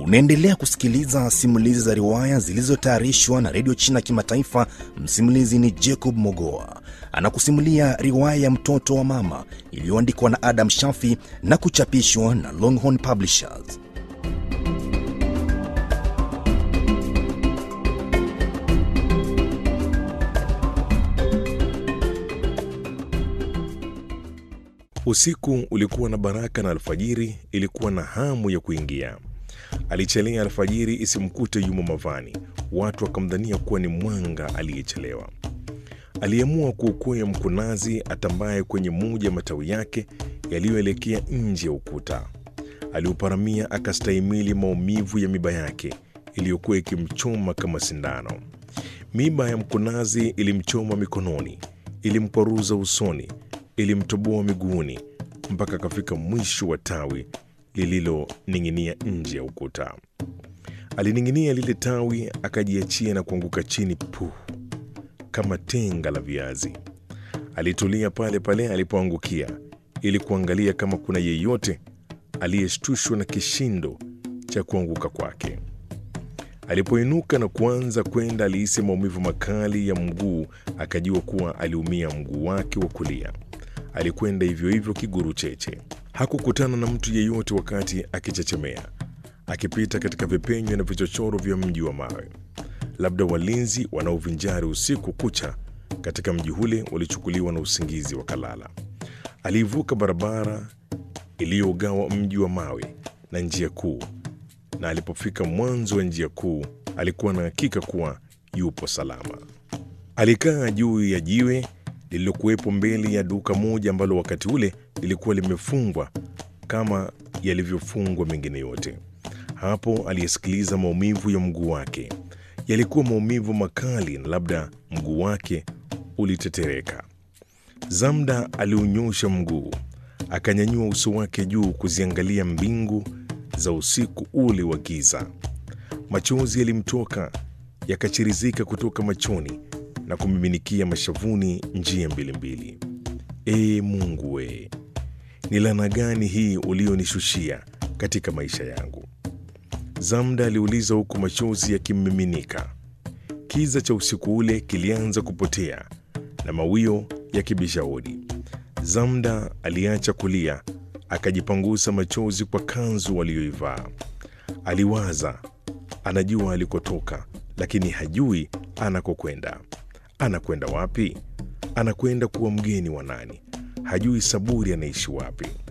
Unaendelea kusikiliza simulizi za riwaya zilizotayarishwa na redio China Kimataifa. Msimulizi ni Jacob Mogoa, anakusimulia riwaya ya mtoto wa mama iliyoandikwa na Adam Shafi na kuchapishwa na Longhorn Publishers. Usiku ulikuwa na baraka na alfajiri ilikuwa na hamu ya kuingia. Alichelea alfajiri isimkute yumo mavani, watu wakamdhania kuwa ni mwanga aliyechelewa. Aliamua kuukwea mkunazi atambaye kwenye moja ya matawi yake yaliyoelekea nje ya ukuta. Aliuparamia akastahimili maumivu ya miba yake iliyokuwa ikimchoma kama sindano. Miba ya mkunazi ilimchoma mikononi, ilimkwaruza usoni, ilimtoboa miguuni mpaka akafika mwisho wa tawi lililoning'inia nje ya ukuta. Alining'inia lile tawi, akajiachia na kuanguka chini puh, kama tenga la viazi. Alitulia pale pale alipoangukia ili kuangalia kama kuna yeyote aliyeshtushwa na kishindo cha kuanguka kwake. Alipoinuka na kuanza kwenda, alihisi maumivu makali ya mguu, akajua kuwa aliumia mguu wake wa kulia. Alikwenda hivyo hivyo kiguru cheche. Hakukutana na mtu yeyote wakati akichechemea, akipita katika vipenyo na vichochoro vya mji wa mawe. Labda walinzi wanaovinjari usiku kucha katika mji ule walichukuliwa na usingizi wakalala. Aliivuka barabara iliyogawa mji wa mawe na njia kuu, na alipofika mwanzo wa njia kuu alikuwa na hakika kuwa yupo salama. Alikaa juu ya jiwe lililokuwepo mbele ya duka moja ambalo wakati ule lilikuwa limefungwa kama yalivyofungwa mengine yote. Hapo aliyesikiliza maumivu ya mguu wake. Yalikuwa maumivu makali, na labda mguu wake ulitetereka. Zamda aliunyosha mguu, akanyanyua uso wake juu kuziangalia mbingu za usiku ule wa giza. Machozi yalimtoka yakachirizika kutoka machoni na kumiminikia mashavuni njia mbili mbili. Ee Mungu we, ni laana gani hii ulionishushia katika maisha yangu? Zamda aliuliza huku machozi yakimmiminika. Kiza cha usiku ule kilianza kupotea na mawio yakibisha hodi. Zamda aliacha kulia, akajipangusa machozi kwa kanzu aliyoivaa. Aliwaza, anajua alikotoka, lakini hajui anakokwenda. Anakwenda wapi? Anakwenda kuwa mgeni wa nani? Hajui Saburi anaishi wapi.